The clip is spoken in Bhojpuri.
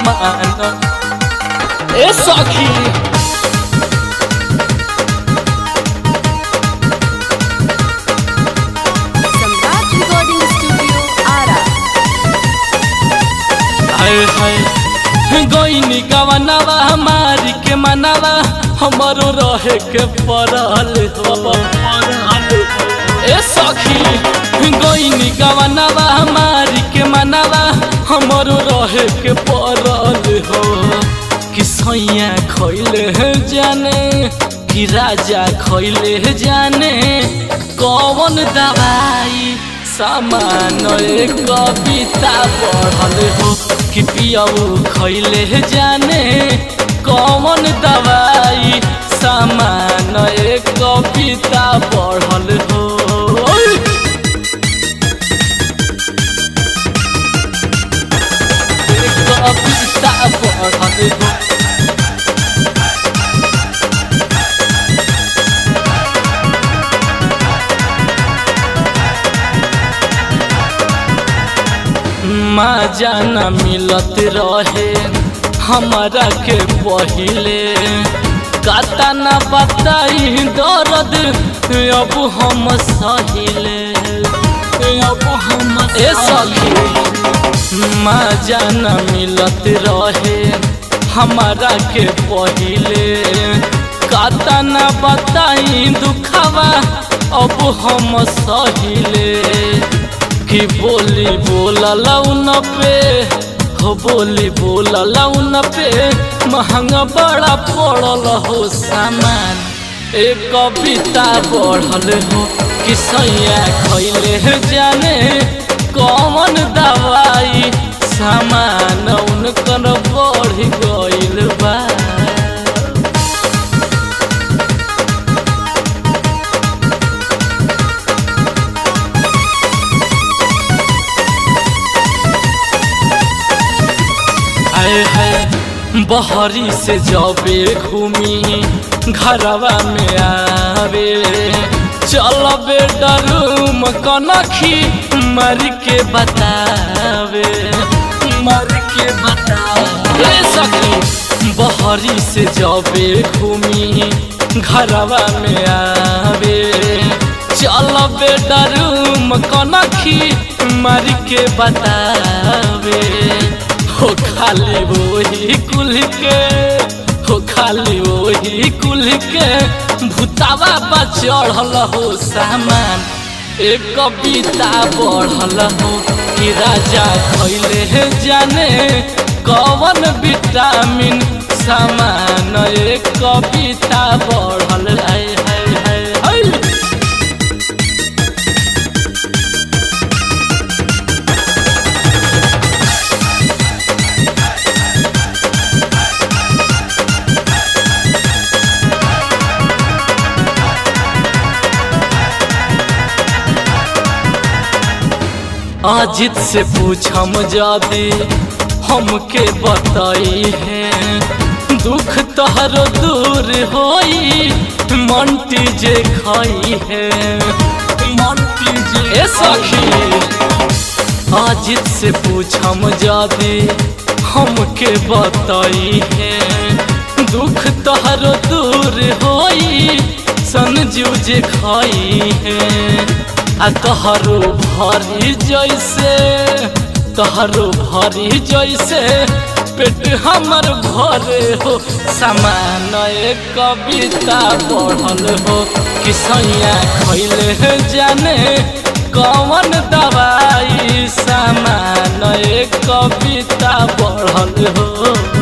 सामान ए सखी सम्राट रिकॉर्डिंग स्टूडियो आरा हाय हाय गईनी गवनवा हमारी के मनवा हमारो रहे के पड़ल हो ए सखी गईनी गवनवा हमारी के मनवा हमारो रहे के पड़ल हो कि सैया खैले जाने कि राजा खैले जाने कौन दवाई सामान एक कविता पढ़ल हो कि पियऊ खैले जाने कौन दवाई सामान एक कविता पढ़ल हो एक कविता पढ़ल हो मजा न मिलत रहे हमारा के पहिले काता न बताई दर्द अब हम सहिले अब हम ए सखी मजा न मिलत रहे हमारा के पहिले काता न बताई दुखावा अब हम सहिले कि बोली बोला लौन पे हो बोली बोला लौन पे महंगा बड़ा पड़ल हो सामान एक कविता बढ़ल हो कि सैया खैले जाने कौन दवाई सामान उनकर बढ़ गइल बा आए है बहरी से जबे घूमी घरवा में आवे चल बेडरूम कनखी मर के बतावे मर के बतावे सखी बहरी से जबे घूमी घरवा में आवे चल बेडरूम कनखी मर के बतावे हो खाली वही कुल के हो खाली वही कुल के भूतावा बा चढ़ल हो सामान एक कविता बढ़ल हो कि राजा खैले जाने कौन विटामिन सामान एक कविता बढ़ल है है है है अजित से पूछम जादी हमके बताई है दुख तहरो दूर होई मंटी जे खाई है मंटी जे ए सखी अजित से पूछम जादी हमके बताई है दुख तहरो दूर होई संजू जे खाई है आ तहरो भरी जैसे तहरो भरी जैसे पेट हमर भरे हो समान एक कविता पढ़ल हो कि सैया खैले जाने कौन दवाई सामान एक कविता पढ़ल हो